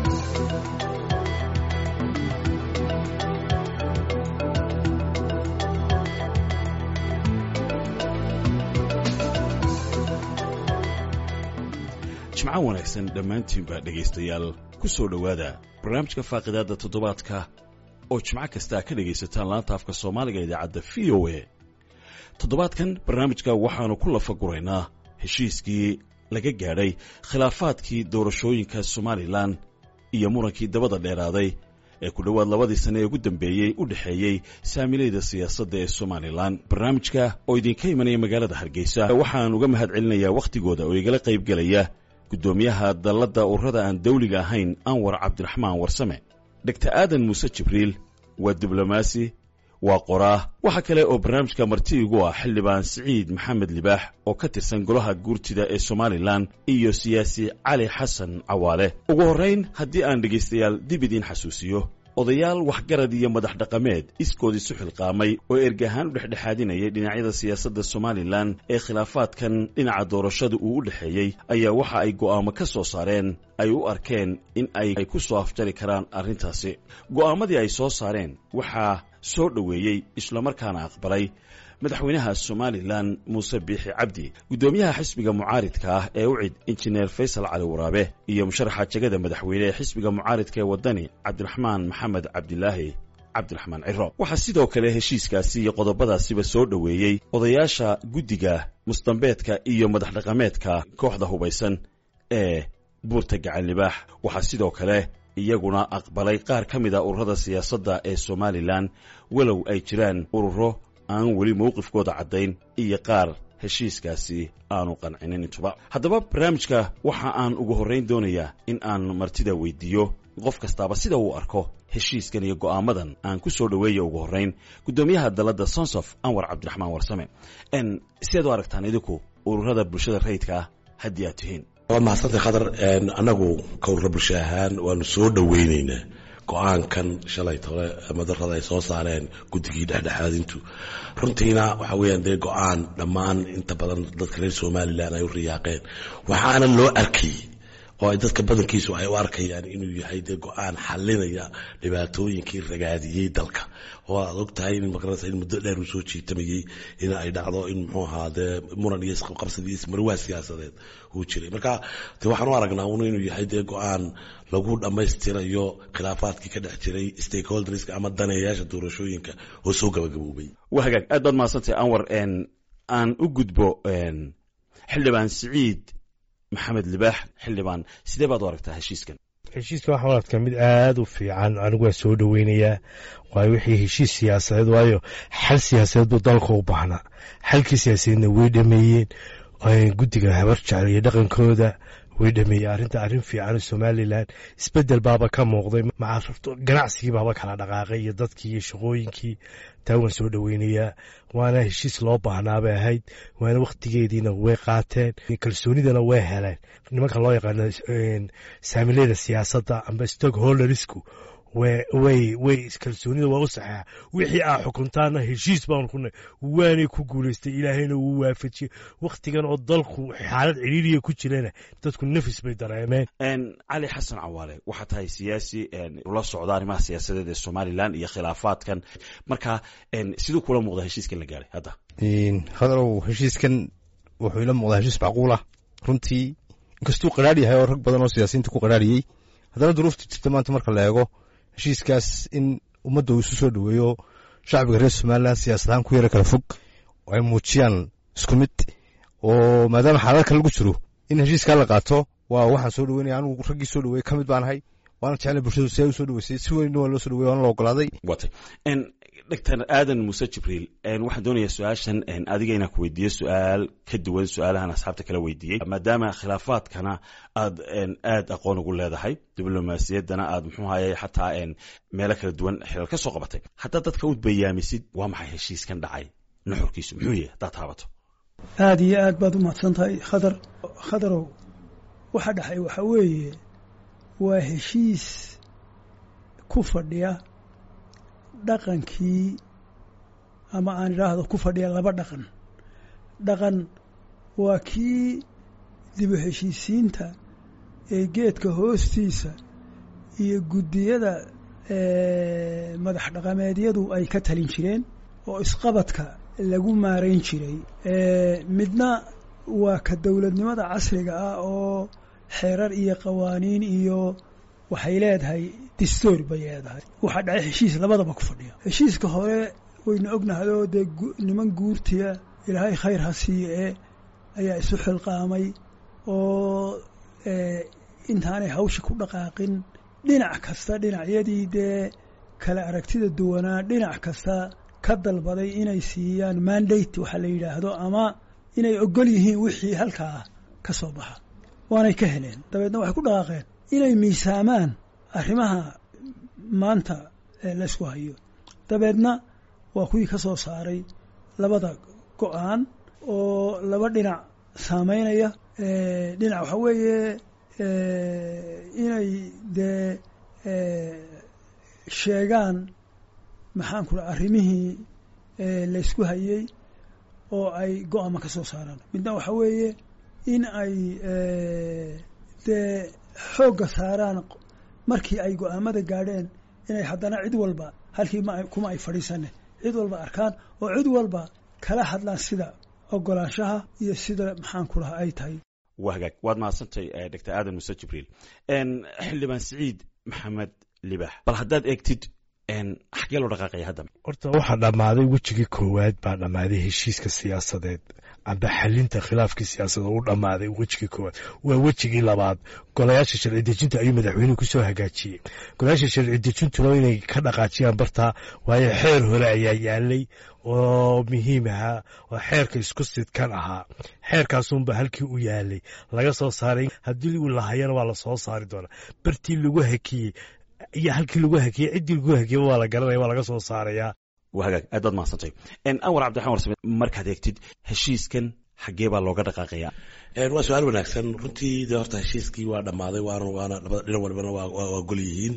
jimco wanaagsan dhammaantiinba dhegaystayaal ku soo dhowaada barnaamijka faaqidaadda toddobaadka oo jimco kastaa ka dhegaysataan laanta afka soomaaliga idaacadda v o a toddobaadkan barnaamijka waxaannu ku lafaguraynaa heshiiskii laga gaadhay khilaafaadkii doorashooyinka somalilan iyo murankii dabada dheeraaday ee ku dhowaad labadii sane ee ugu dambeeyey u dhexeeyey saamilayda siyaasadda ee somalilan barnaamijka oo idinka imanaya magaalada hargeysa waxaan uga mahad celinayaa wakhtigooda oo igala qayb gelaya guddoomiyaha dalladda ururada aan dawliga ahayn anwar cabdiraxmaan warsame dogtar aadan muuse jibriil waa diblomaasi waa qoraa waxa kale oo barnaamijka marti igu ah xildhibaan siciid maxamed libaax oo ka tirsan golaha guurtida ee somalilan iyo siyaasi cali xasan cawaale ugu horrayn haddii aan dhegaystayaal dib idiin xasuusiyo odayaal waxgarad iyo madax dhaqameed iskood isu xilqaamay oo ergahaan u dhexdhexaadinayay dhinacyada siyaasadda somalilan ee khilaafaadkan dhinaca doorashada uu u dhexeeyey ayaa waxa ay go'aamo ka soo saareen ay u arkeen in ay ku soo afjari karaan arrintaasi go'aamadii ay soo saareen waxaa soo dhoweeyey islamarkaana aqbalay madaxweynaha somalilan muuse biixi cabdi guddoomiyaha xisbiga mucaaridka ah ee u cid injineer faysal cali waraabe iyo musharaxa jegada madaxweyne ee xisbiga mucaaridka ee waddani cabdiraxmaan maxamed cabdilaahi cabdiraxmaan ciro waxaa sidoo kale heshiiskaasi iyo qodobadaasiba soo dhoweeyey odayaasha guddiga musdambeedka iyo madax dhaqameedka kooxda hubaysan ee buurta gacan libaax waxaa sidoo kale iyaguna aqbalay qaar ka mid a ururada siyaasadda ee somalilan walow ay jiraan ururo aan weli mowqifkooda caddayn iyo qaar heshiiskaasi aanu qancinin intuba haddaba barnaamijka waxa aan ugu horrayn doonayaa in aan martida weyddiiyo qof kastaaba sida uu arko heshiiskan iyo go'aamadan aan ku soo dhoweeya ugu horrayn guddoomiyaha dalladda sonsof anwar cabdiraxmaan warsame n siaad u aragtaan idinku ururada bulshada rayidka ah haddii aad tihiin waad mahadsantay khadar annagu ka urura bulsho ahaan waanu soo dhoweynaynaa go-aankan shalay tole madarada ay soo saareen guddigii dhexdhexaadintu runtiina waxa weeyaan dee go-aan dhammaan inta badan dadka reer somalilan ay u riyaaqeen waxaana loo arkay oo ay dadka badankiisu ay u arkayaan inuu yahay dee go-aan xalinaya dhibaatooyinkii ragaadiyey dalka oo aad og tahay in magarasa in muddo dheer uu soo jiitamayey in ay dhacdo in muxuu ahaa dee muran iyo isqabqabsad iyo ismarwaa siyaasadeed uu jiray marka de waxaan u aragnaa un inuu yahay dee go-aan lagu dhammaystirayo khilaafaadkii ka dhex jiray stakeholderska ama daneeyaasha doorashooyinka oo soo gabagaboobay waa hagaag aad baad mahadsantay anwar aan u gudbo xildhibaan siciid maxamed libaax xildhibaan sidee baad u aragtaa heshiiskan heshiiska waxaan arkaa mid aada u fiican anigu waa soo dhoweynayaa waayo wixii heshiis siyaasadeed waayo xal siyaasadeed buu dalka u baahnaa xalkii siyaasadeedna way dhameeyeen guddiga habar jecel iyo dhaqankooda way dhameeyeen arrinta arrin fiican somalilan isbedel baaba ka muuqday ganacsigii baaba kala dhaqaaqay iyo dadkii iyo shaqooyinkii taa waan soo dhoweynayaa waana heshiis loo baahnaabay ahayd waana wakhtigeediina way qaateen kalsoonidana way heleen nimanka loo yaqaano saamileyda siyaasadda amba stockholdersku way way kalsoonida waa u saxeexa wixii aa xukuntaana heshiis baanu ku nahy waanay ku guulaystay ilaahayna wuu waafajiyey wakhtigan oo dalku xaalad cidhiiriya ku jirana dadku nafis bay dareemeen cali xasan cawaale waxaa tahay siyaasi ula socda arrimaha siyaasadeed ee somalilan iyo khilaafaadkan marka siduu kula muuqda heshiiskan la gaaray hadda hadarow heshiiskan wuxuu ila muuqdaa heshiis macquulah runtii inkastuu qaraar yahay oo rag badan oo siyaasiyiinta ku qaraariyey haddana duruufta jirta maanta marka la eego heshiiskaas in ummadda uu isu soo dhoweeyo shacbiga reer somalilan siyaasad ahaan ku yara kala fog oo ay muujiyaan isku mid oo maadaama xaalad kale lagu jiro in heshiiskaa la qaato waa waxaan soo dhoweynaya anigu raggii soo dhoweeyey ka mid baan ahay waana jeclay bulshadu si ay u soo dhoweysay si weyn waa loo soo dhowey waana la ogolaaday watay doctor aadan muuse jibriil waxaan doonayaa su-aashan adiga inaan ku weydiiyo su-aal ka duwan su-aalahan asxaabta kala weydiiyey maadaama khilaafaadkana aad aad aqoon ugu leedahay diblomaasiyaddana aad muxuu haye xataa meelo kala duwan xilal ka soo qabatay haddaad dadka u bayaamisid waa maxay heshiiskan dhacay nuxurkiisu muxuu yahay haddaad taabato aada iyo aad baad u mahadsan tahay khadar khadarow waxa dhexay waxaa weeye waa heshiis ku fadhiya dhaqankii ama aan idhaahdo ku fadhiya laba dhaqan dhaqan waa kii dibu heshiisiinta ee geedka hoostiisa iyo guddiyada madax dhaqameedyadu ay ka talin jireen oo isqabadka lagu maarayn jiray midna waa ka dowladnimada casriga ah oo xeerar iyo qawaaniin iyo waxay leedahay distoor bay leedahay waxaa dhacay heshiis labadaba ku fadhiya heshiiska hore wayna ognahay oo dee niman guurtiya ilaahay khayr ha siiye ee ayaa isu xilqaamay oo intaanay hawsha ku dhaqaaqin dhinac kasta dhinacyadii dee kala aragtida duwanaa dhinac kasta ka dalbaday inay siiyaan mandate waxaa la yidhaahdo ama inay ogol yihiin wixii halkaa ka soo baxa waanay ka heleen dabeedna waxay ku dhaqaaqeen inay miisaamaan arrimaha maanta laysku hayo dabeedna waa kuwii ka soo saaray labada go-aan oo laba dhinac saameynaya dhinac waxaa weeye inay dee sheegaan maxaan ku dhaha arrimihii laysku hayey oo ay go-aama ka soo saaraan midna waxaa weeye in ay dee xoogga saaraan markii ay go-aamada gaadheen inay haddana cid walba halkii ma kuma ay fadhiisane cid walba arkaan oo cid walba kala hadlaan sida ogolaanshaha iyo sida maxaan ku lahaa ay tahay waa hagaag waad mahadsantay doctor aadan muse jibriil xildhibaan siciid maxamed libax bal haddaad eegtid xagee loo dhaqaaqaya hadda horta waxaa dhammaaday wejigii koowaad baa dhammaaday heshiiska siyaasadeed amba xalinta khilaafkii siyaasadeed u dhammaaday wejigii koowaad waa wejigii labaad golayaasha sharci dejinta ayuu madaxweynuhu kusoo hagaajiyey golayaasha sharci dejintuna inay ka dhaqaajiyaan bartaa waayo xeer hore ayaa yaalay oo muhiim ahaa oo xeerka isku sidkan ahaa xeerkaasunba halkii u yaalay laga soo saaray haddii uu lahayana waa lasoo saari doonaa bartii lagu hakiyey iyo halkii lagu hakiyey ciddii lagu hakiyey waa la garanaya waa laga soo saarayaa waa hagaag aad baad mahadsantay anwar cabdiraxman warsame markaad eegtid heshiiskan xaggee baa looga dhaqaaqaya waa su-aal wanaagsan runtii de horta heshiiskii waa dhammaaday waana waana labada dhinac walbana waa gol yihiin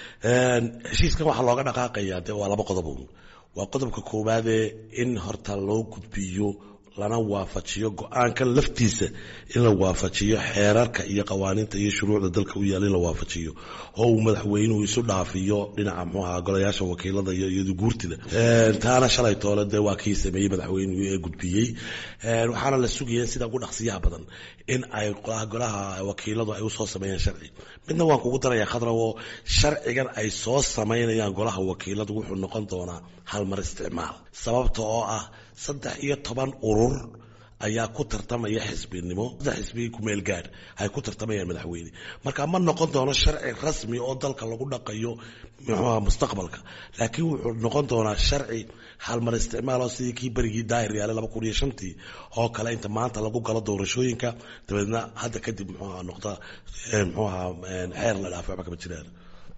heshiiskan waxaa looga dhaqaaqaya de waa laba qodob waa qodobka koowaadee in horta loo gudbiyo lana waafajiyo go-aankan laftiisa in la waafajiyo xeerarka iyo qawaaniinta iyo shuruucda dalka u yaala in la waafajiyo oo uu madaxweynuhu isu dhaafiyo dhinaca muxuu ahaa golayaasha wakiilada iyo iyadu guurtida taana shalay toole dee waa kii sameeyey madaxweynuhu ee gudbiyey waxaana la sugaya sida ugu dhaqsiyaha badan in ay golaha wakiiladu ay usoo sameeyaan sharci midna waan kugu daraya khadraw oo sharcigan ay soo samaynayaan golaha wakiiladu wuxuu noqon doonaa halmar isticmaal sababta oo ah saddex iyo toban urur ayaa ku tartamaya xisbinimo saddex xisbi kumeel gaadh ay ku tartamayaan madaxweyne marka ma noqon doono sharci rasmi oo dalka lagu dhaqayo muxuuha mustaqbalka laakiin wuxuu noqon doonaa sharci halmar isticmaal oo sidii kii berigii daahir yaale laba kun iyo shantii oo kale inta maanta lagu galo doorashooyinka dabeedna hadda kadib muxuuha noqda muxuuha xeer la dhaafo waxba kama jiraan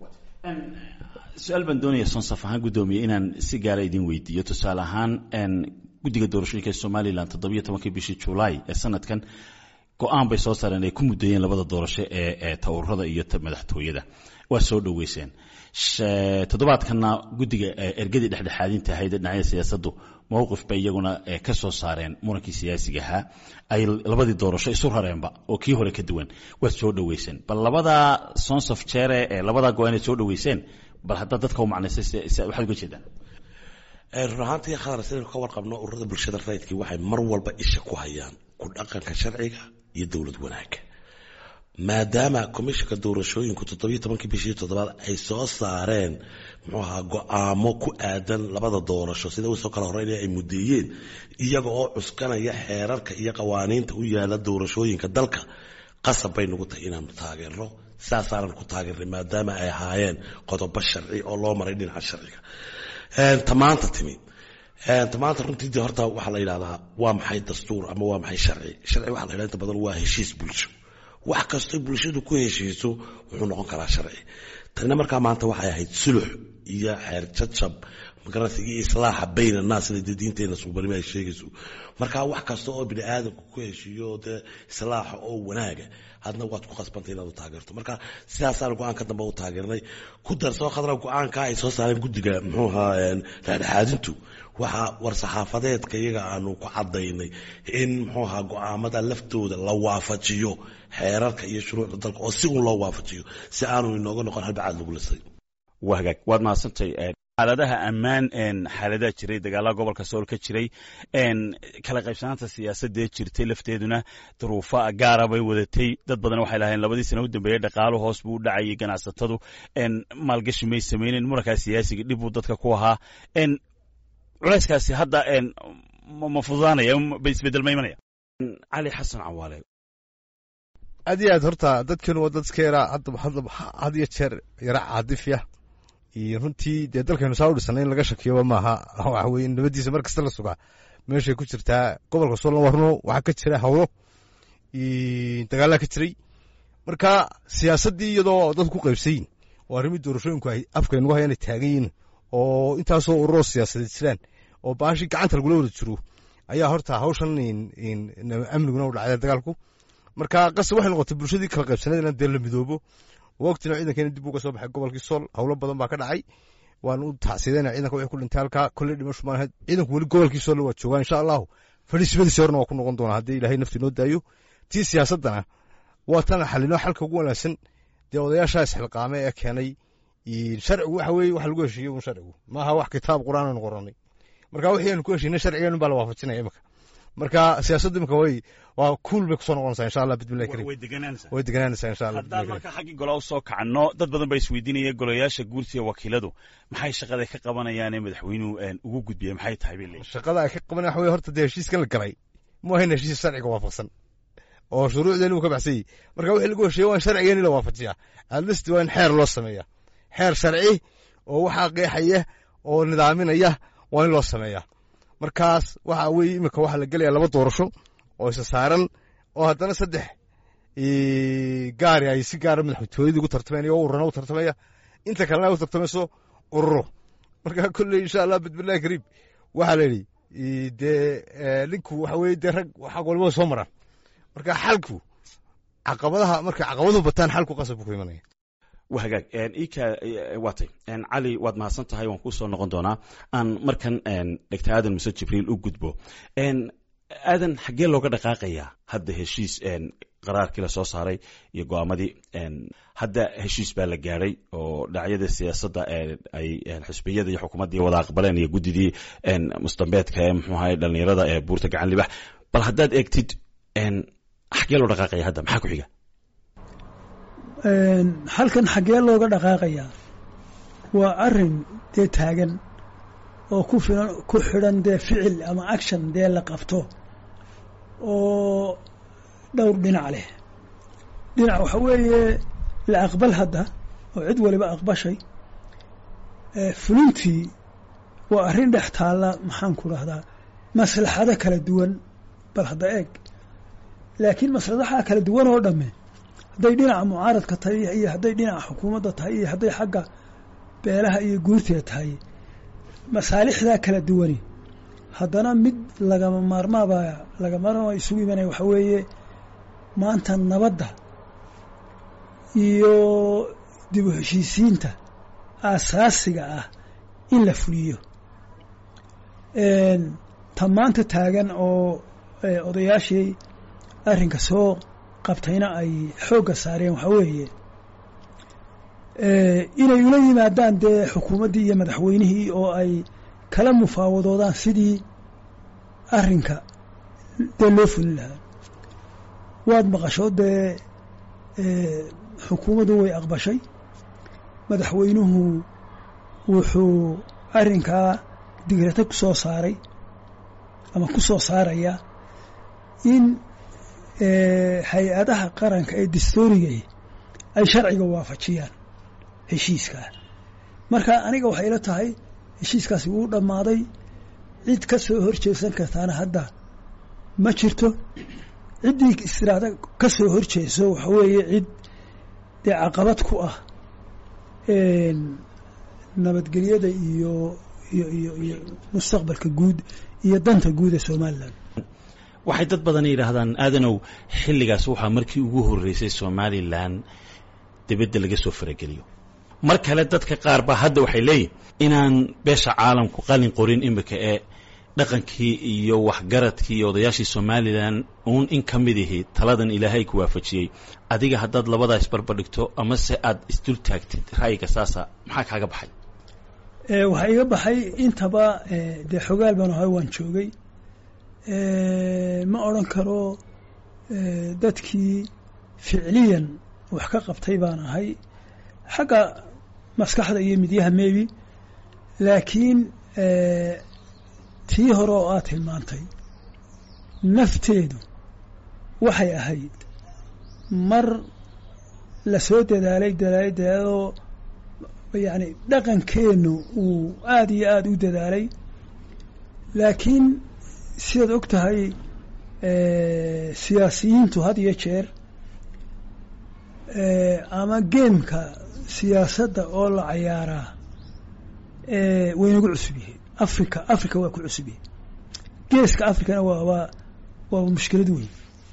su-aal baan doonaya sonsaf ahaan guddoomiye inaan si gaara idin weydiiyo tusaale ahaan guddiga doorashooyinka ee somalilan toddobiyo tobankii bishii julaay ee sanadkan go-aan bay soo saareen ay ku muddeeyeen labada doorasho ee tawurada iyo madaxtooyada waa soo dhoweyseen toddobaadkana guddiga ergadii dhexdhexaadinta ahayd ee dhinacyada siyaasaddu mowqif bay iyaguna ka soo saareen murankii siyaasiga ahaa ay labadii doorasho isu rareenba oo kii hore ka duwan waad soo dhoweyseen bal labadaa sonsof jere ee labadaa go-aaneed soo dhoweyseen bal haddaad dadka u macnaysay waxaad uga jeedaan run ahaantii khadar sidaynu ka warqabno ururada bulshada rayidkii waxay mar walba isha ku hayaan ku dhaqanka sharciga iyo dowlad wanaagga maadaama komishanka doorashooyinku toddobiyo tobankii bishii toddobaad ay soo saareen muxuu ahaa go-aamo ku aadan labada doorasho sida usoo kala horeynaya ay muddeeyeen iyaga oo cuskanaya xeerarka iyo qawaaniinta u yaala doorashooyinka dalka qasab bay nagu tahay inaanu taageerno saasaanan ku taageernay maadaama ay ahaayeen qodobo sharci oo loo maray dhinaca sharciga tamaanta timi tamaanta runtii de horta waxaa la yidhahdaa waa maxay dastuur ama waa maxay sharci sharci waxa la yidhahda inta badan waa heshiis bulsho wax kastoo bulshadu ku heshiiso wuxuu noqon karaa sharci tanina markaa maanta waxay ahayd sulux iyo xeer jajab magaranaysa iyo islaaxa bayna naas sida dee diinteena suubanimo ay sheegayso marka wax kasta oo bini aadamku ku heshiiyo oo dee islaaxa oo wanaaga hadna waad ku khasbantay inaad u taageerto marka sidaasaan go-aanka dambe u taageernay ku darsoo khadra go-aanka ay soo saareen guddiga muxuu ahaa dhexdhexaadintu waxaa war-saxaafadeedka iyaga aanu ku cadaynay in muxuu ahaa go-aamada laftooda la waafajiyo xeerarka iyo shuruucda dalka oo si un loo waafajiyo si aanu inooga noqon halbacaad lagu lisay waa hagaag waad mahadsantay xaaladaha ammaan xaaladaha jiray dagaalada gobolka sool ka jiray kala qaybsanaanta siyaasadee jirtay lafteeduna duruufo gaara bay wadatay dad badan waxay lahayeen labadii sana u dambeeyey dhaqaalo hoos buu u dhacayay ganacsatadu maalgashi may samaynen murankaa siyaasiga dhib buu dadka ku ahaa culayskaasi hadda ma fududaanaya isbedel ma imanaya cali xasan cawaale aad iyo aad horta dadkenu waa dad iska yaraa had iyo jeer yara caadifya iyo runtii dee dalkaynu saa u dhisana in laga shakiyoba maaha waxa weye nabadiisa mar kasta la sugaa meeshay ku jirtaa gobolka soolna waa runo waxaa ka jira hawlo dagaalaa ka jiray marka siyaasaddii iyadoo dadku ku qaybsayin oo arrimii doorashooyinku ay afkaynugu hayaan ay taagan yihin oo intaasoo ururoo siyaasadeed jiraan oo baashii gacanta lagula wada jiro ayaa horta hawshan amniguna u dhacday dagaalku marka qasab waxay noqotay bulshadii kala qaybsaneed inaan dee la midoobo waqtina ciidankeena dib uga soo baxay gobolkii sool howlo badan baa ka dhacay waan u tacsidayna ciidanka wixii ku dhintay halkaa kolley dhimasho maan ahayd ciidanku weli gobolkii sool waa joogaan insha allahu fadhiismadiisi horena waa ku noqon doonaa haddii ilaahay nafti noo daayo tii siyaasaddana waa tan xalino xalka ugu wanaagsan dee odayaashaa isxilqaame ee keenay sharcigu waxa weye wax lagu heshiiyo un sharcigu maaha wax kitaab qur'aan aynu qoranay marka wixii aynu ku heshiinay sharcigeenu baa la waafajinaya imika marka siyaasadda imika way waa kuul bay kusoo noqonaysaa insha allah bismillahi karim way degenaanaysaa way degenaanaysaa insha allah haddaan marka xaggii gola u soo kacanno dad badan baa isweydiinaya golayaasha guurtiga wakiiladu maxay shaqada ka qabanayaanee madaxweynuhu ugu gudbiyey maxay tahay bay leeyihin shaqada ay ka qabanaya waxa weye horta dee heshiiskan la galay mu ahayn heshiis sharciga waafaqsan oo shuruucdeeni uu ka baxsan yahy marka wixii lagu hesheeye waa in sharcigeeni la waafajiyaa adlisti waa in xeer loo sameeya xeer sharci oo waxaa qeexaya oo nidaaminaya waa in loo sameeyaa markaas waxa weye imika waxaa la gelaya laba doorasho oo isa saaran oo haddana saddex gaari ay si gaara madaxtooyadii ugu tartamaynayo oo ururana u tartamaya inta kalena ay u tartamayso ururo marka kolley insha allah bismillahi kariim waxaa la yidhi dee ninku waxa weye dee rag xag walbaba soo maraan marka xalku caqabadaha markay caqabaduhu bataan xalku qasab buu ku imanaya waa hagaag ika waatay cali waad mahadsan tahay waan kuu soo noqon doonaa aan markan dhegta aadan muse jibriil u gudbo aadan xaggee looga dhaqaaqayaa hadda heshiis qaraarkii la soo saaray iyo go-aamadii hadda heshiis baa la gaadhay oo dhinacyada siyaasadda ay xisbiyada iyo xukuumaddii wada aqbaleen iyo guddidii mustambeedka ee muxuu ahay dhallinyarada ee buurta gacan libax bal haddaad eegtid xaggee loo dhaqaaqaya hadda maxaa ku xiga halkan xaggee looga dhaqaaqayaa waa arin dee taagan oo ku filan ku xidhan dee ficil ama action dee la qabto oo dhowr dhinac leh dhinac waxa weeye la aqbal hadda oo cid waliba aqbashay fulintii waa arrin dhex taalla maxaan ku dhahdaa maslaxado kala duwan bal hadda eeg laakiin masladaha kala duwan oo dhamme hadday dhinaca mucaaradka tahay iyo hadday dhinaca xukuumadda tahay iyo hadday xagga beelaha iyo guurteeda tahay masaalixdaa kala duwani haddana mid lagama maarmaaba laga maarmaaba isugu imanaya waxa weeye maanta nabadda iyo dib u heshiisiinta aasaasiga ah in la fuliyo ta maanta taagan oo odayaashii arrinka soo qabtayna ay xoogga saareen waxaa weeye inay ula yimaadaan dee xukuumaddii iyo madaxweynihii oo ay kala mufaawadoodaan sidii arrinka dee loo fulin lahaa waad maqasho dee xukuumaddu way aqbashay madaxweynuhu wuxuu arrinkaa digrata ku soo saaray ama ku soo saaraya in hay-adaha qaranka ee dastoorigay ay sharciga waafajiyaan heshiiskaa marka aniga waxay la tahay heshiiskaasi wuu dhammaaday cid ka soo horjeesan kartaana hadda ma jirto ciddii istiraada ka soo horjeeso waxa weeye cid dee caqabad ku ah nabadgelyada iyo iyo iyo iyo mustaqbalka guud iyo danta guud ee somalilan waxay dad badan yidhaahdaan aadanow xilligaas waxaa markii ugu horreysay somalilan dibadda laga soo farageliyo mar kale dadka qaar ba hadda waxay leeyihin inaan beesha caalamku qalin qorin imika ee dhaqankii iyo waxgaradkii iyo odayaashii somalilan uun in ka mid ihi taladan ilaahay ku waafajiyey adiga haddaad labadaa isbarbardhigto amase aad isdul taagtid ra'yiga saasa maxaa kaaga baxay waxaa iga baxay intaba dee xogaal baan ahay waan joogay ma odran karo dadkii ficliyan wax ka qabtay baan ahay xagga maskaxda iyo midyaha maybe laakiin tii hore oo aad tilmaantay nafteedu waxay ahayd mar la soo dadaalay dadaalay dadaaloo yacni dhaqankeennu uu aada iyo aada u dadaalay laakiin sidaad og tahay siyaasiyiintu had iyo jeer ama geemka siyaasadda oo la cayaaraa waynagu cusub yihiin africa africa waa ku cusub yihin geeska africana waa waa waa mushkilad weyn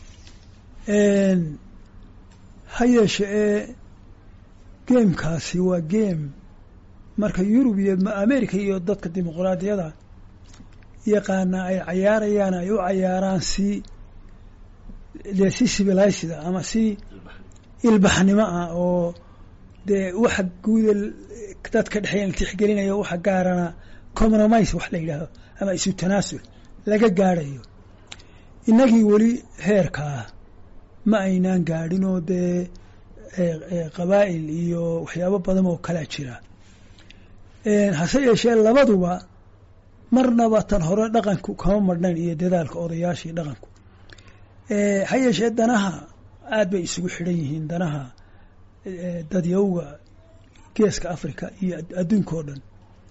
ha yeeshe ee geemkaasi waa geem marka yurub iyo america iyo dadka dimuqraadiyada yaqaana ay cayaarayaan ay u cayaaraan si dee si civilizeda ama si ilbaxnimo ah oo dee waxa guuda dadka dhexeeya la tixgelinayo waxa gaarana compromise wax la yidhaahdo ama isu tanaasul laga gaadhayo innagii weli heerkaa ma aynaan gaadhin oo dee qabaa'il iyo waxyaabo badan oo kalaa jira hase yeeshee labaduba marnaba tan hore dhaqanku kama marhnayn iyo dadaalka odayaashii dhaqanku ha yeeshee danaha aad bay isugu xidhan yihiin danaha dadyawga geeska africa iyo adduunka oo dhan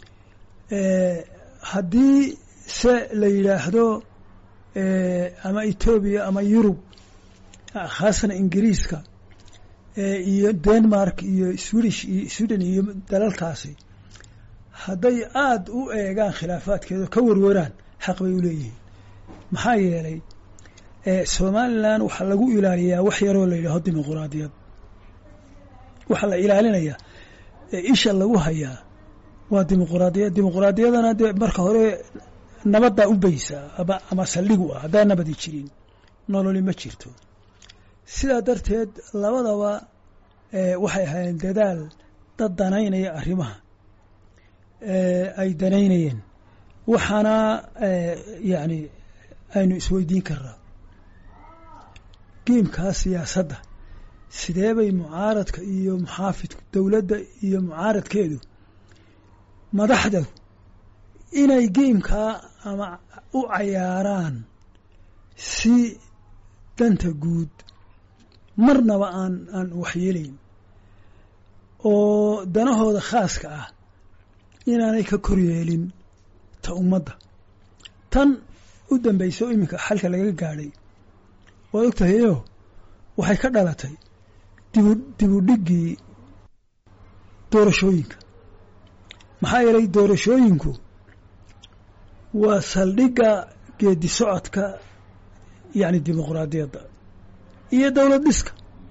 haddii se la yidhaahdo ama etoobiya ama yurub khaasatan ingiriiska iyo denmark iyo swedish iyo sweden iyo dalalkaasi hadday aada u eegaan khilaafaadkeedo ka warwaraan xaq bay u leeyihiin maxaa yeelay somalilan waxaa lagu ilaaliyaa wax yaroo la yidhaaho dimuquraadiyad waxaa la ilaalinayaa isha lagu hayaa waa dimuquraadiyad dimuquraadiyadana dee marka hore nabaddaa u baysaa ama ama saldhigu ah haddaan nabadi jirin nololi ma jirto sidaa darteed labadaba waxay ahaayeen dadaal dad danaynaya arrimaha ay danaynayeen waxaana yacni aynu isweydiin karnaa geemkaa siyaasadda sidee bay mucaaradka iyo muxaafidku dowladda iyo mucaaradkeedu madaxda inay geemkaa ama u cayaaraan si danta guud marnaba aan aan waxyeelayn oo danahooda khaaska ah inaanay ka kor yeelin ta ummadda tan u dambaysa oo iminka xalka laga gaadhay waad og tahayo waxay ka dhalatay dibu dibudhiggii doorashooyinka maxaa yeelay doorashooyinku waa saldhigga geedi socodka yacni dimuquraadiyadda iyo dowlad dhiska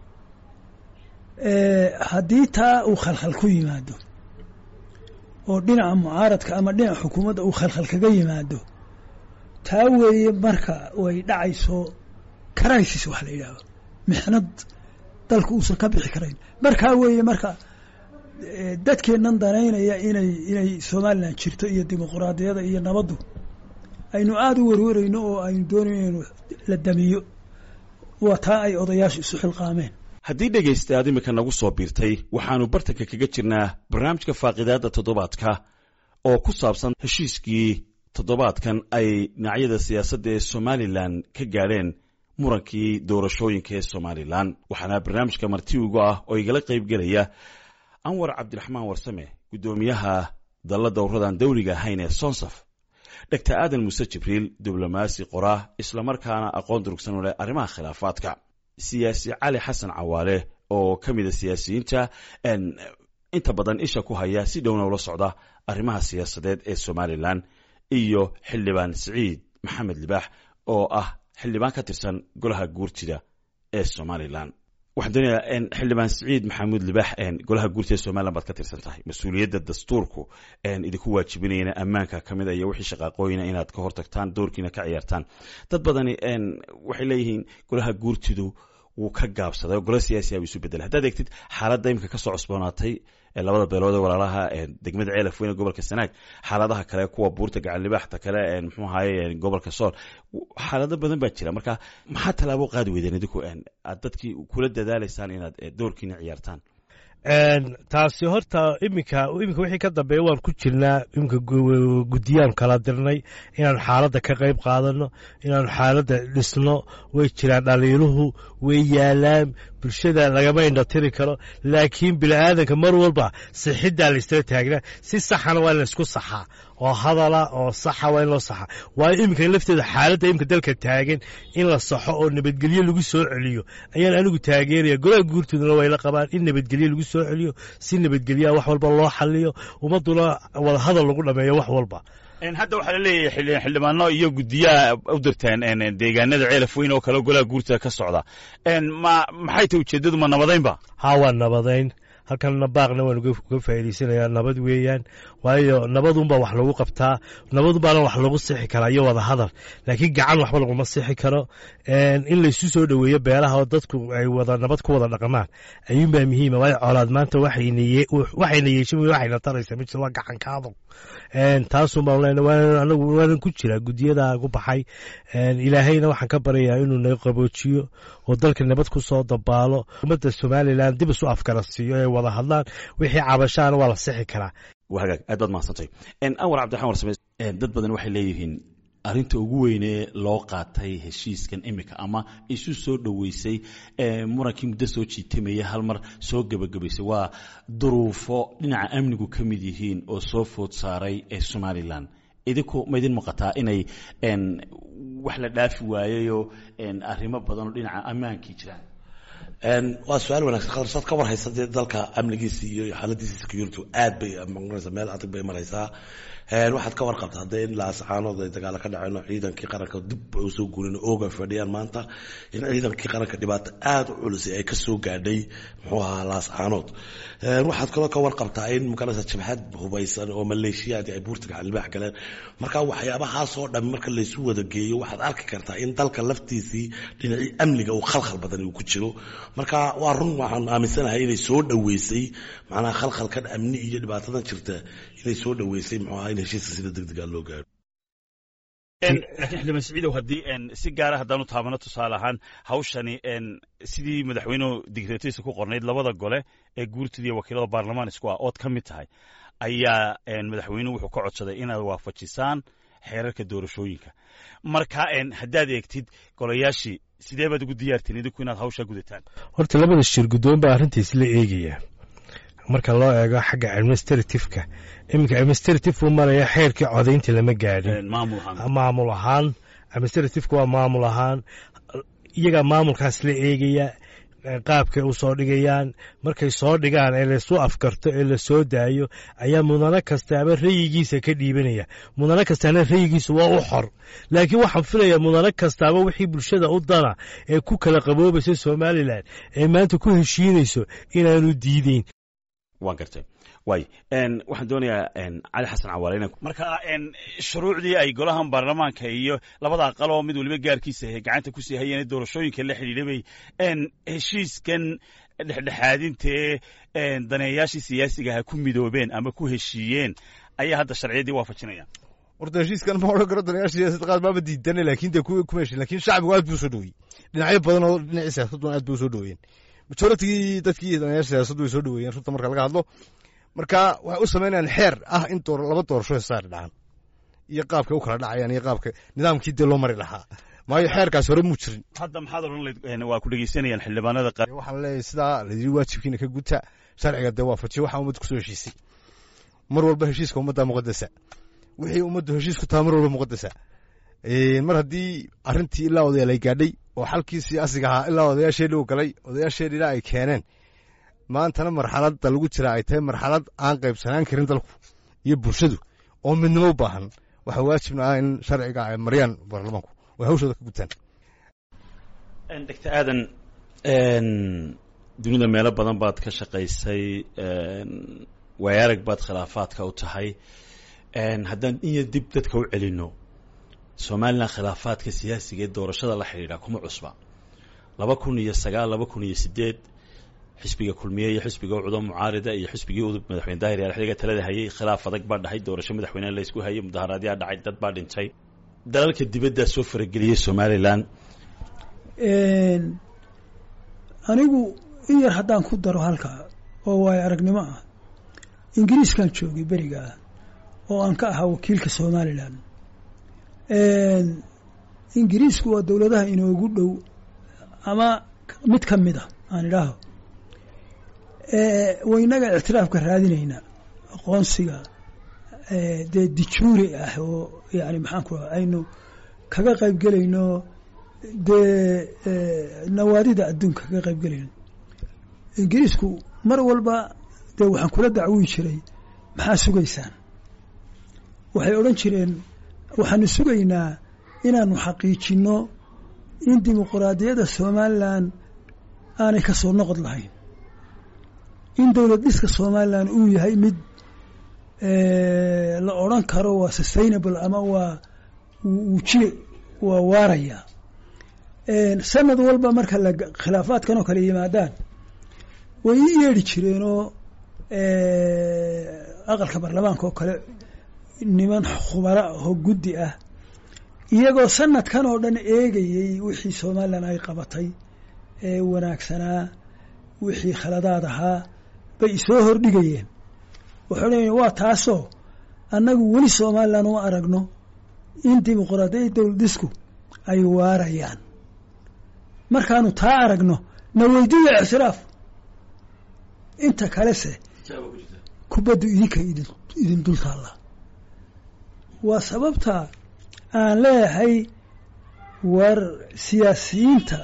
haddii taa uu khalkhal ku yimaado oo dhinaca mucaaradka ama dhinaca xukuumadda uu khalkhal kaga yimaado taa weeye marka way dhacayso crisis wax la yidhaahdo mixnad dalka uusan ka bixi karayn markaa weeye marka dadkeennan danaynaya inay inay somalilan jirto iyo dimuquraadiyada iyo nabaddu aynu aada u warwarayno oo aynu doonayno inaynu la damiyo waa taa ay odayaashu isu xilqaameen haddii dhegaysta aad imika nagu soo biirtay waxaannu bartanka kaga jirnaa barnaamijka faaqidaadda toddobaadka oo ku saabsan heshiiskii toddobaadkan ay dhinacyada siyaasadda ee somalilan ka gaadheen murankii doorashooyinka ee somalilan waxaana barnaamijka marti ugu ah oo igala qayb gelaya anwar cabdiraxmaan warsame guddoomiyaha dalla dowradan dawliga ahayn ee sonsaf dhegtar aadan muuse jibriil diblomaasi qoraa islamarkaana aqoon durugsan u leh arrimaha khilaafaadka siyaasi cali xasan cawaale oo ka mida siyaasiyiinta inta badan isha ku haya si dhowna ula socda arrimaha siyaasadeed ee somalilan iyo xildhibaan siciid maxamed libaax oo ah xildhibaan ka tirsan golaha guurtida ee somalilan waxaan doonayaa xildhibaan siciid maxamuud libaax golaha guurtida somalilan baad ka tirsan tahay mas-uuliyadda dastuurku idinku waajibinayana ammaanka ka mid a iyo wixii shaqaaqooyina inaad ka hortagtaan doorkiina ka ciyaartaan dad badani waxay leeyihiin golaha guurtidu wuu ka gaabsaday oo golo siyaasi abu isu bedelay haddaad eegtid xaaladda imika ka soo cusboonaatay labada beelood ee walaalaha degmada ceelaf weyne gobolka sanaag xaaladaha kale kuwa buurta gacan libaaxta kale muxuu ahaye gobolka sool xaalado badan baa jira marka maxaa tallaabo qaadi weydeen idinku aad dadkii kula dadaalaysaan inaad doorkiina ciyaartaan taasi horta iminka iminka wixii ka dambeeya waan ku jirnaa iminka guddiyaan kala dirnay inaan xaaladda ka qayb qaadano inaan xaaladda dhisno way jiraan dhaliiluhu way yaalaan bulshada lagama indha tiri karo laakiin bini'aadanka mar walba sixiddaa la istala taagnaa si saxana waa in la isku saxaa oo hadala oo saxa waa in loo saxa waayo iminka lafteeda xaaladda iminka dalka taagan in la saxo oo nabadgelyo lagu soo celiyo ayaan anigu taageeraya golaha guurtooduna way la qabaan in nabadgelyo lagu soo celiyo si nabadgelyaa wax walba loo xaliyo ummadduna wada hadal lagu dhameeyo wax walba hadda waxaa laleeyahay xildhibaano iyo guddiyaha u dirteen deegaanada ceelaf weyn oo kale golaha guurtada ka socda ma maxay tahay ujeeddadu ma nabadaynba haa waa nabadayn halkanna baaqna waan uga faa'iidaysanayaa nabad weeyaan waayo nabadunbaa wax lagu qabtaa nabadunbaana wax lagu sixi karaa iyo wada hadal laakiin gacan waxba laguma sixi karo in laysu soo dhoweeyo beelaha oo dadku ay wada nabad ku wada dhaqmaan ayuunbaa muhiima waayo colaad maanta waxayna yeeshan waxayna taraysa ma jirto waa gacan ka hadal taasunbaan leenahay anagu waanan ku jiraa guddiyada ku baxay ilaahayna waxaan ka baryayaa inuu naga qaboojiyo oo dalka nabad ku soo dabaalo ummadda somalilan dib isu afkara siiyo ee wada hadlaan wixii cabashaana waa la sixi karaa waa hagaag aad baad mahadsantay anwar cabdiraxman warsame dad badan waxay leeyihiin arrinta ugu weynee loo qaatay heshiiskan imika ama isu soo dhoweysay murankii muddo soo jiitamaya hal mar soo gebagabaysay waa duruufo dhinaca amnigu ka mid yihiin oo soo food saaray ee somalilan idinku ma idin muuqataa inay wax la dhaafi waayeyoo arrimo badan oo dhinaca ammaankii jiraan waa su-aal wanagsan khadarsaad ka war haysa dee dalka amnigiisa iyo xaaladiisa security aad bay maqnaysa meel adag bay maraysaa waxaad ka warqabta haddee in laasacaanood ay dagaalo ka dhaceen oo ciidankii qaranka dib usoo guurin ooga fadhiyaan maanta in ciidankii qaranka dhibaato aada u culusay ay kasoo gaadhay muxuu ahaa laasacaanood waxaad kaloo ka warqabtaa in magaraysa jabhad hubaysan oo maleeshiyaadii ay buurta gacanlibaax galeen marka waxyaabahaasoo dhan marka laysu wada geeyo waxaad arki kartaa in dalka laftiisii dhinacii amniga uu khalkhal badan uu ku jiro marka waa run waxaan aaminsanahay inay soo dhoweysay macnaha khalkhalkan amni iyo dhibaatadan jirta inay soo dhoweysay muxuu ahaa in heshiiska sida degdega loo gaaro laakiin xildhibaan siciidow haddii si gaara haddaanu taabano tusaale ahaan hawshani sidii madaxweynuhu digreetadiisa ku qornayd labada gole ee guurtida iyo wakiilada baarlamaan isku ah ood ka mid tahay ayaa madaxweynuhu wuxuu ka codsaday inaad waafajisaan xeerarka doorashooyinka marka haddaad eegtid golayaashii sidee baad ugu diyaartiin idinku inaad hawshaa gudataan horta labada shir guddoon baa arrintiis la eegaya marka loo eego xagga administrativeka iminka administrative uu maraya xeerkii codaynta lama gaadhin maamul ahaan administrativeka waa maamul ahaan iyagaa maamulkaas la eegaya qaabkay u soo dhigayaan markay soo dhigaan ee laysu afkarto ee la soo daayo ayaa mudano kastaaba rayigiisa ka dhiibanaya mudano kastaana rayigiisu waa u xor laakiin waxaan filayaa mudano kastaaba wixii bulshada u dana ee ku kala qaboobaysa somalilan ee maanta ku heshiinayso inaanu diideyn waan gartay waay waxaan doonayaa cali xasan cawaale ina marka shuruucdii ay golahan baarlamaanka iyo labada aqal oo mid waliba gaarkiisa gacanta kusii hayeen doorashooyinka la xidhiidhay bay heshiiskan dhexdhexaadintee daneeyaashii siyaasiga ha ku midoobeen ama ku heshiiyeen ayaa hadda sharciyaddii waafajinaya horta heshiiskan ma odhan karo daneeyaasha siyaasadda qaar maaba diidane laakiin dee kuma heshin lakin shacbigu aad buu usoo dhoweeyey dhinacyo badan oo dhinacii siyaasadduna aad buu usoo dhoweeyeen majoritigii dadkii daneeyaasha siyaasaddu way soo dhoweeyeen runta marka laga hadlo marka waxay u samaynayaan xeer ah in laba doorasho saari dhacaan iyo qaabkay u kala dhacayaan iyo qaabka nidaamkii dee loo mari lahaa maayo xeerkaas hore muu jirin hadda maxaad odhan layd waa ku dhegeysanayaan xildhibaanada qaar waxaan leeyahay sidaa layidhi waajibkiina ka guta sharciga dee waafajiyo waxaa ummadda kusoo heshiisay mar walba heshiiska ummadda muqadasa wixii ummaddu heshiis ku taha mar walba muqadasa mar haddii arrintii ilaa odayaal ay gaadhay oo xalkii siyaasiga ahaa ilaa odayaasheedhi u galay odayaasheedhina ay keeneen maantana marxaladda lagu jira ay tahay marxalad aan qaybsanaan karin dalku iyo bulshadu oo midnimo u baahan waxaa waajibna ah in sharciga ay mariyaan baarlamaanku oo hawshooda ka gutaan doctor aadan dunida meelo badan baad ka shaqaysay waayarag baad khilaafaadka u tahay haddaan inya dib dadka u celino somalilan khilaafaadka siyaasiga ee doorashada la xidhiidha kuma cusba laba kun iyo sagaal laba kun iyo sideed xisbiga kulmiye iyo xisbiga ucudo mucaarida iyo xisbigii udub madaxweyne daahir yaal xiliga talada hayay khilaaf adag baa dhahay doorasho madaxweyne laysku hayay mudaharaadyaa dhacay dad baa dhintay dalalka dibaddaa soo farageliyey somalilan anigu in yar haddaan ku daro halkaa oo waayo aragnimo ah ingiriiskan joogay berigaa oo aan ka ahaa wakiilka somalilan ingiriisku waa dowladaha inoogu dhow ama mid ka mid a aan idhaaho waynaga ictiraafka raadinayna aqoonsiga dee dijuuri ah oo yani maxaan ku aynu kaga qayb gelayno dee nawaadida adduunka kaga qayb gelayno ingiriisku mar walba dee waxaan kula dacwii jiray maxaa sugaysaan waxay odhan jireen waxaanu sugaynaa inaanu xaqiijinno in dimuquraadiyadda somalilan aanay ka soo noqod lahayn in dowlad dhiska somalilan uu yahay mid la odran karo waa sustainable ama waa wuu jire waa waaraya sanad walba marka la khilaafaadkan oo kale yimaadaan way ii yeedhi jireenoo aqalka baarlamaanka oo kale niman khubara oo guddi ah iyagoo sanadkan oo dhan eegayey wixii somalilan ay qabatay ee wanaagsanaa wixii khaladaad ahaa bay isoo hordhigayeen waxay odhanayeen waa taasoo annagu weli somalilan uma aragno in dimuquraadiyadda dowladisku ay waarayaan markaanu taa aragno na weydiiya ictiraaf inta kalese kubaddu idinka idin idin dul taalla waa sababta aan leeyahay war siyaasiyiinta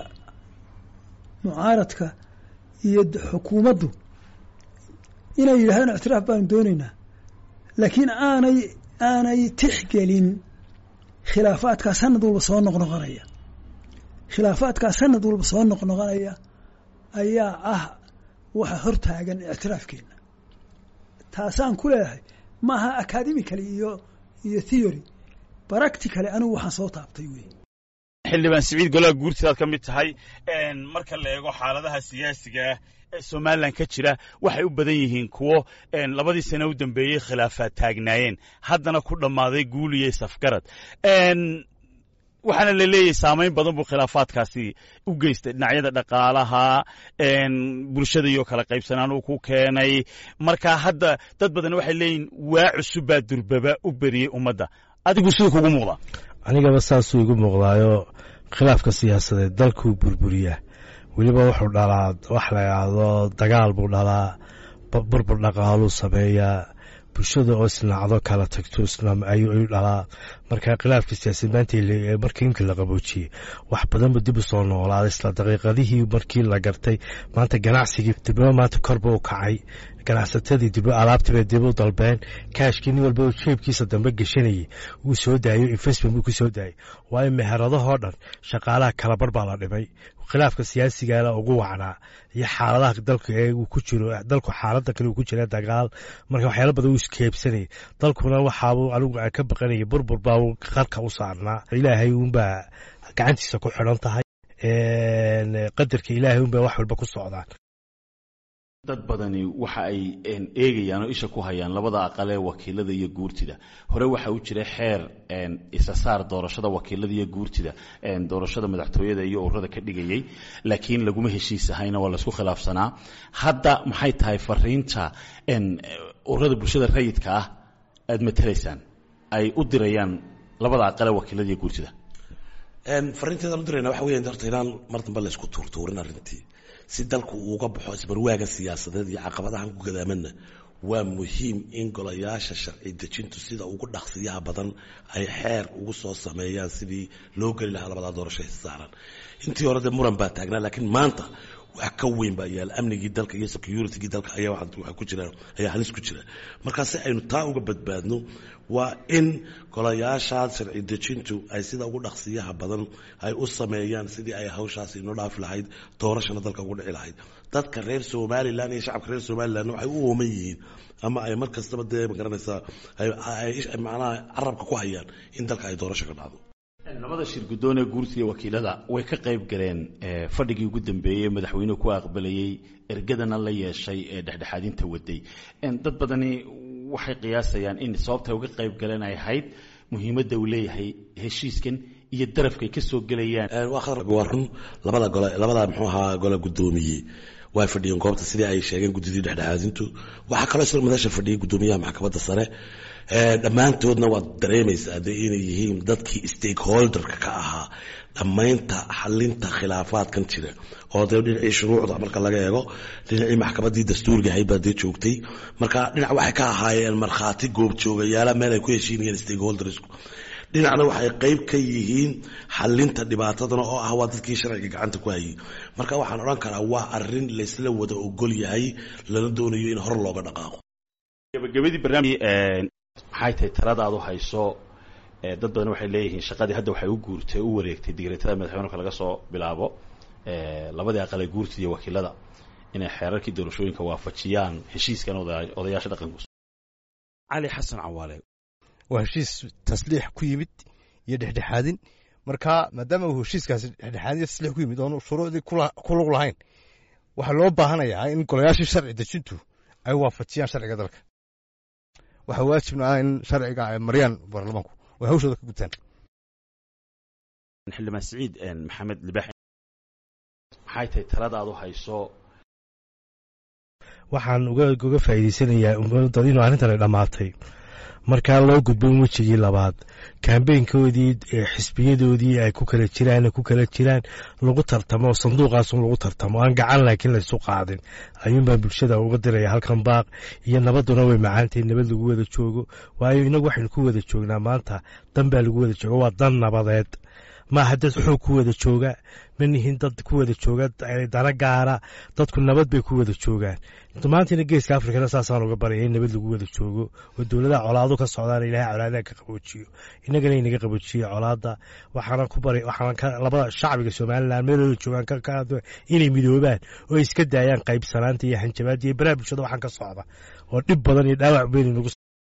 mucaaradka iyo xukuumaddu inay yidhahdaan ictiraaf baanu doonaynaa laakiin aanay aanay tixgelin khilaafaadkaa sanad walba soo noqnoqonaya khilaafaadkaa sanad walba soo noqnoqonaya ayaa ah waxa hortaagan ictiraafkeena taasaan ku leeyahay maaha academically iyo iyo theory practically anigu waxaan soo taabtay wey xildhibaan siciid golaha guurtidaad ka mid tahay marka la eego xaaladaha siyaasiga ah ee somalilan ka jira waxay u badan yihiin kuwo labadii sane u dambeeyey khilaafaad taagnaayeen haddana ku dhammaaday guul iyo safgarad waxaana la leeyahay saamayn badan buu khilaafaadkaasi u geystay dhinacyada dhaqaalaha bulshada iyo kala qaybsanaan uu ku keenay marka hadda dad badan waxay leeyihin waa cusubbaa durbaba u beriyey ummadda adigu sida kugu muuqda anigaba saasuu igu muuqdaayo khilaafka siyaasadeed dalkuu burburiyaa weliba wuxuu dhalaa wax la idhaahdo dagaal buu dhalaa burbur dhaqaaluu sameeyaa bulshada oo isnacdo kala tagto ayuu dhalaa marka khilaafka siyaasadeed maanta markii imkii la qaboojiyey wax badanba dib u soo noolaaday isla daqiiqadihii markii la gartay maanta ganacsigii dibna maanta korba u kacay ganacsatadii dib alaabtiibay dib u dalbeen kaashkii nin walba jeebkiisa dambe geshanayay wuu soo daayo investment buu ku soo daayay waayo meheradahoo dhan shaqaalaha kalabar baa la dhimay khilaafka siyaasigana ugu wacnaa iyo xaaladaha dalku ee uu ku jiro dalku xaaladda kale uu ku jira dagaal marka waxyaala badan uu iskeebsanayay dalkuna waxaabuu anigu aan ka baqanayay burbur baa qarka u saarnaa ilaahay uunbaa gacantiisa ku xidhan tahay qadarka ilaahay uunbaa wax walba ku socdaan dad badani waxa ay eegayaan oo isha ku hayaan labada aqal ee wakiilada iyo guurtida hore waxa u jira xeer isa saar doorashada wakiilada iyo guurtida doorashada madaxtooyada iyo ururada ka dhigayay laakiin laguma heshiis ahayna waa laisku khilaafsanaa hadda maxay tahay fariinta ururada bulshada rayidka ah aad matalaysaan ay u dirayaan labada aqal ee wakiilada iyo guurtida fariinteedaan u dirayna waxa weya horta inaan mar dambe la isku tuurtuurin arrintii si dalku uuga baxo isbarwaaga siyaasadeed iyo caqabadahan ku gadaamadna waa muhiim in golayaasha sharci dejintu sida ugu dhaqsiyaha badan ay xeer ugu soo sameeyaan sidii loo geli lahaa labadaa doorasho saaran intii hore dee muran baa taagnaa laakiin maanta wax ka weyn baa yaala amnigii dalka iyo securitygii dalka ayaa waxa ku jira ayaa halis ku jira marka si aynu taa uga badbaadno waa in golayaasha sharci dejintu ay sida ugu dhaqsiyaha badan ay u sameeyaan sidii ay hawshaasi inoo dhaafi lahayd doorashana dalka ugu dhici lahayd dadka reer somalilan iyo shacabka reer somalilan waxay u ooman yihiin ama ay mar kastaba dee magaranaysaa macnaha carabka ku hayaan in dalka ay doorasho ka dhacdo labada shir guddoon ee guurtiga wakiilada way ka qayb galeen fadhigii ugu dambeeyey madaxweynuhu ku aqbalayey ergadana la yeeshay ee dhexdhexaadinta waday dad badani waxay qiyaasayaan in sababta uga qayb galeen ay ahayd muhiimadda uu leeyahay heshiiskan iyo darafkay ka soo gelayaan waa run labada gole labada muxuu ahaa gole guddoomiye way fadhiyeen goobta sidii ay sheegeen guddidii dhexdhexaadintu waxaa kaloo isla madasha fadhiyay guddoomiyaha maxkamadda sare dhammaantoodna waad dareemaysaa dee inay yihiin dadkii stakeholderka ka ahaa dhammaynta xalinta khilaafaadkan jira oo dee dhinacii shuruucda marka laga eego dhinacii maxkamaddii dastuuriga ahayd baa dee joogtay marka dhinac waxay ka ahaayeen markhaati goobjoogayaala meel ay ku heshiinayeen stakeholdersku dhinacna waxay qayb ka yihiin xalinta dhibaatadana oo ah waa dadkii sharciga gacanta ku hayay marka waxaan odhan karaa waa arin laysla wada ogol yahay lana doonayo in hor looga dhaqaaqo gabagabadii barnaamij maxay tahay taladaadu hayso dad badan waxay leeyihiin shaqadii hadda waxay u guurtay u wareegtay digreetada madaxweyneka laga soo bilaabo labadii aqal ee guurtida iyo wakiilada inay xeerarkii doorashooyinka waafajiyaan heshiiskan odayaasha dhaqanku cali xasan cawaale waa heshiis tasliix ku yimid iyo dhexdhexaadin marka maadaama uu heshiiskaasi dhexdhexaadin iyo tasliix ku yimid oonu shuruucdii ku lug lahayn waxaa loo baahanayaa in golayaashii sharci dejintu ay waafajiyaan sharciga dalka waxaa waajibna ah in sharciga ay mariyaan baarlamaanku oo ay hawshooda ka gutaan xildhibaan siciid maxamed libax maxay tahay taladaadu hayso waxaan uga uga faa'iidaysanayaa ummadda inuu arrintan ay dhammaatay markaa loo gudbo in wejigii labaad kambeynkoodii xisbiyadoodii ay ku kala jiraan ku kala jiraan lagu tartamo sanduuqaasun lagu tartamo aan gacan laakiin laysu qaadin ayuunbaa bulshada uga diraya halkan baaq iyo nabaduna way macaantahay nabad lagu wada joogo waayo inagu waxaynu ku wada joognaa maanta dan baa lagu wada jooga waa dan nabadeed maaha dad xoog ku wada jooga ma nihin dad ku wada jooga dana gaara dadku nabad bay ku wada joogaan maantina geeska afrikana saasaan uga baraya in nabad lagu wada joogo oo dowladaha colaado ka socdaan ilahay colaadaha ka qaboojiyo inagana inaga qaboojiyo colaada waxaana ku bari waxaana labada shacbiga somalilan meelooda joogaan inay midoobaan oo ay iska daayaan qaybsanaanta iyo hanjabaada iyo baraha bulshada waxaan ka socda oo dhib badan iyo dhaawac weyn nagu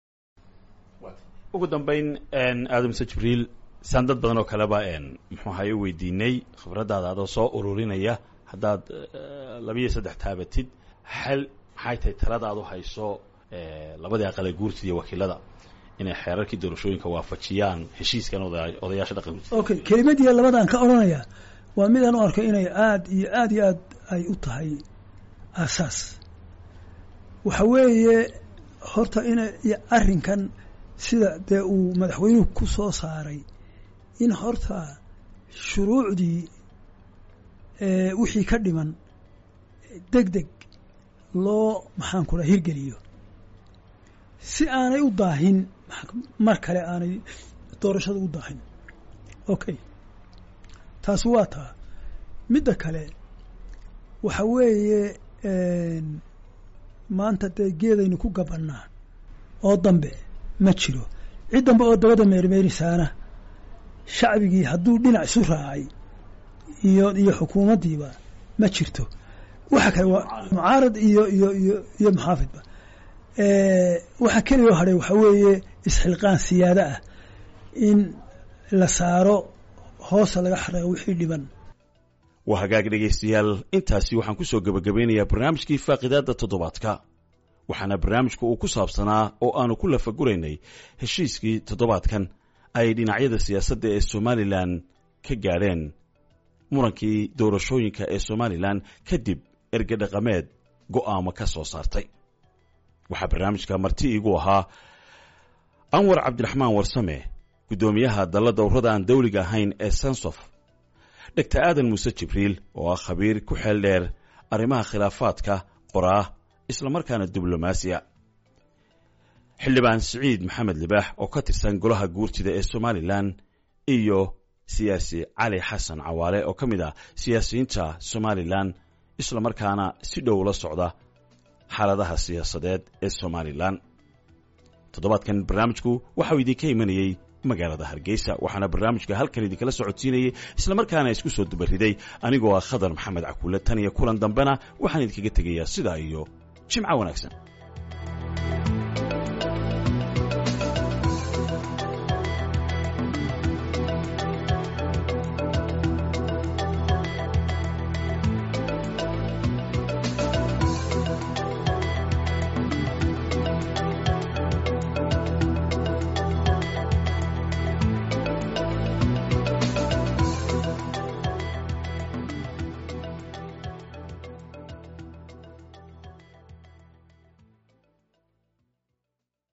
ugu dambayn aadamse jibriil saan dad badan oo kaleba muxuu ahay u weydiinay khibraddaada adoo soo ururinaya haddaad labiyo saddex taabatid xal maxay tahay taladaadu hayso labadii aqalee guurtida iyo wakiilada inay xeerarkii doorashooyinka waafajiyaan heshiiskan odayaasha dhaqanku okay kelimadii labadan ka odhanaya waa midaan u arko inay aad iyo aad iyo aad ay u tahay aasaas waxa weeye horta ina arrinkan sida dee uu madaxweynuhu ku soo saaray in horta shuruucdii wixii ka dhiman deg deg loo maxaan ku dhaha hirgeliyo si aanay u daahin mar kale aanay doorashada u daahin okay taasi waa taa midda kale waxa weeye maanta dee geedaynu ku gabannaa oo dambe ma jiro cid dambe oo dabada meermeerisaana shacbigii hadduu dhinac isu raacay iyo iyo xukuumaddiiba ma jirto waxa kale waa mucaarad iyo iyo iyo iyo muxaafidba waxa keliya hadhay waxa weeye isxilqaan siyaado ah in la saaro hoosa laga xareeqo wixii dhiban waa hagaag dhegaystayaal intaasi waxaan ku soo gebagabeynayaa barnaamijkii faaqidaadda toddobaadka waxaana barnaamijku uu ku saabsanaa oo aanu ku lafaguraynay heshiiskii toddobaadkan ay dhinacyada siyaasadda ee somalilan ka gaadheen murankii doorashooyinka ee somalilan kadib erge dhaqameed go'aamo ka soo saartay waxaa barnaamijka marti iigu ahaa anwar cabdiraxmaan warsame guddoomiyaha dalla dowrada aan dawliga ahayn ee sansof dhegta aadan muuse jibriil oo ah khabiir ku xeel dheer arrimaha khilaafaadka qoraa islamarkaana diblomaasiya xildhibaan siciid maxamed libaax oo ka tirsan golaha guurtida ee somalilan iyo siyaasi cali xasan cawaale oo ka mid ah siyaasiyiinta somalilan isla markaana si dhow la socda xaaladaha siyaasadeed ee somalilan toddobaadkan barnaamijku waxauu idinka imanayey magaalada hargeysa waxaana barnaamijka halkan idinkala socodsiinayay isla markaana isku soo dubariday anigoo ah khadar maxamed cakuule tan iyo kulan dambena waxaan idinkaga tegayaa sidaa iyo jimco wanaagsan